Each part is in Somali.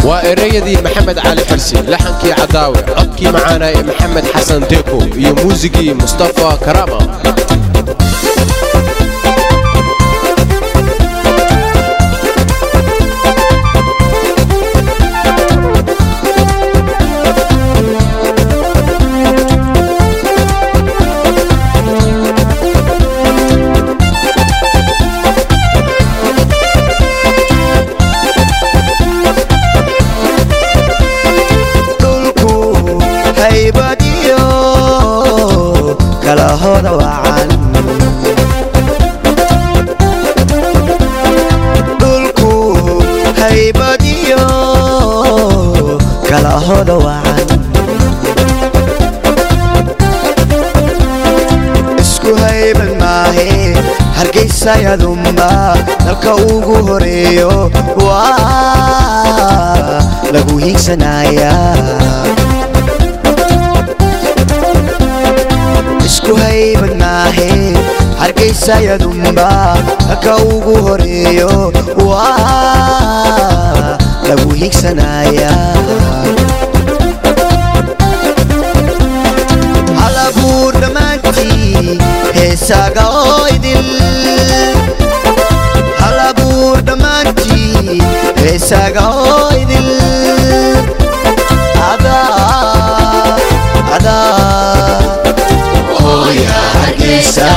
waa ereyadii maxamed cali xirsi laxankii cadaawe codkii macaana ee maxamed xasan deeko iyo muusigii mustafa karama dhulku haybadiyo kala hoda wacan dhulku haybadiyo kala hoda wacan isku hayban maahe hargaysayadumba dalka ugu horeeyo waa lagu hiigsanayaa isku hayban maahe hargaysayadumba dalka ugu horeeyo waa lagu hiigsanayaa halabuur dhammaantii heesaaga oo idil halabuur dhammaantii heesaaga oo idil adaa adaa hooya hargeysa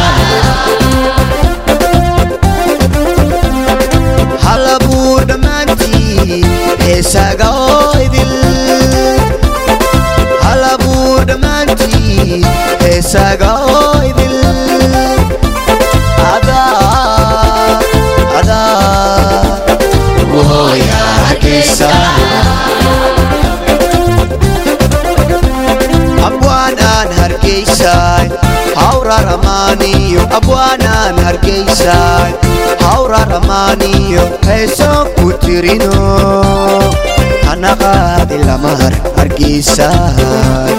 halabuur dhammaantii heesaaga oo idil halabuur dhammaantii heesaaga oo idil adaa adaa hooya hargeysa abwaanaan hargeysaay hawra ramaaniyo abwaanaan hargeysaay hawra ramaaniyo heesoo ku tirino hana qaadi lama har hargeysaay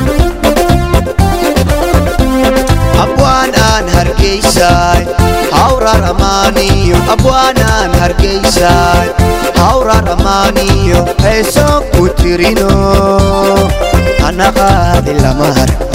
abwaan aan hargeysaay hawra ramaaniyo abwaanaan hargeysaay hawra ramaaniyo heesoo ku tirino hana qaadi lama har